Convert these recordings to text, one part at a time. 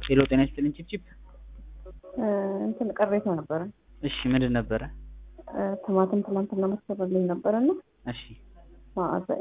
ሄሎ ጤና ይስጥልኝ ቺፕቺፕ። እንትን ቅሬታ ነበረ። እሺ ምንድን ነበረ? ቲማቲም ትናንትና መሰረልኝ ነበረና እሺ መዓዛኤ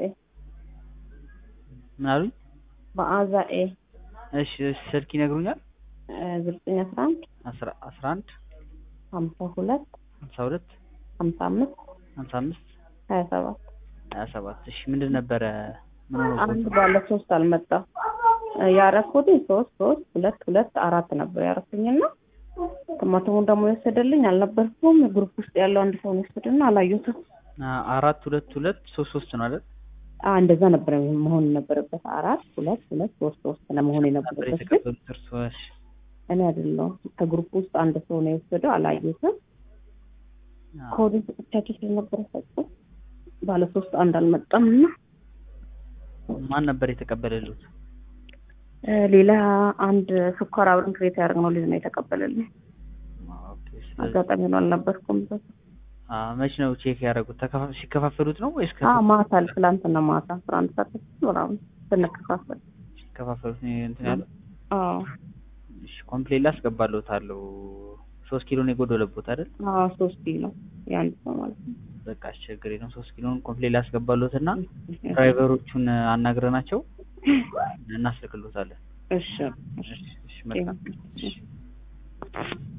ምን አሉኝ? መዓዛኤ እሺ እሺ፣ ስልክ ይነግሩኛል? ዘጠኝ አስራ አንድ አስራ አስራ አንድ ሀምሳ ሁለት ሀምሳ ሁለት ሀምሳ አምስት ሀምሳ አምስት ሀያ ሰባት ሀያ ሰባት እሺ ምንድን ነበረ? ምን ሆኖ አንድ ባለ ሶስት አልመጣም። ያረኩት ሶስት ሶስት ሁለት ሁለት አራት ነበር ያረኩኝና ቲማቲሙን ደግሞ የወሰደልኝ አልነበርኩም። ግሩፕ ውስጥ ያለው አንድ ሰው ነው የወሰደና አላየሁትም። አ- አራት ሁለት ሁለት ሶስት ሶስት ነው አይደል? አ እንደዛ ነበር መሆን የነበረበት። አራት ሁለት ሁለት ሶስት ሶስት ነው መሆን ነበር የነበረበት ግን የተቀበሉት እርሶ? እሺ እኔ አይደለሁም። ከግሩፕ ውስጥ አንድ ሰው ነው የወሰደው፣ አላየሁትም። አዎ። ኮዲን ሰጥቻቸው ስለነበረ ሰጡ። ባለ ሶስት አንድ አልመጣም እና ማን ነበር የተቀበለሉት? እ ሌላ አንድ ስኳር አብረን ክሬት ያደረግነው ልጅ ነው የተቀበለልኝ። ኦኬ ስለዚህ አጋጣሚ ነው አልነበርኩም። በ አ መች ነው ቼክ ያደረጉት? ተከፋ- ሲከፋፈሉት ነው ወይስ አ ማታ ትላንትና ማታ አስራ አንድ ሰዓት ተኩል ምናምን ስንከፋፈል ሲከፋፈሉት ነው እንትን ያለው? አዎ እሺ ኮምፕሌት ላስገባለታለሁ። ሶስት ኪሎ ነው የጎደለቦት አይደል? አዎ ሶስት ኪሎ የአንድ ሰው ማለት ነው። በቃ አስቸግሬ ነው። ሶስት ኪሎን ኮምፕሌት ላስገባለሁት እና ድራይቨሮቹን አናግረናቸው እናስልክሎታለን። እሺ እሺ እሺ መልካም። እሺ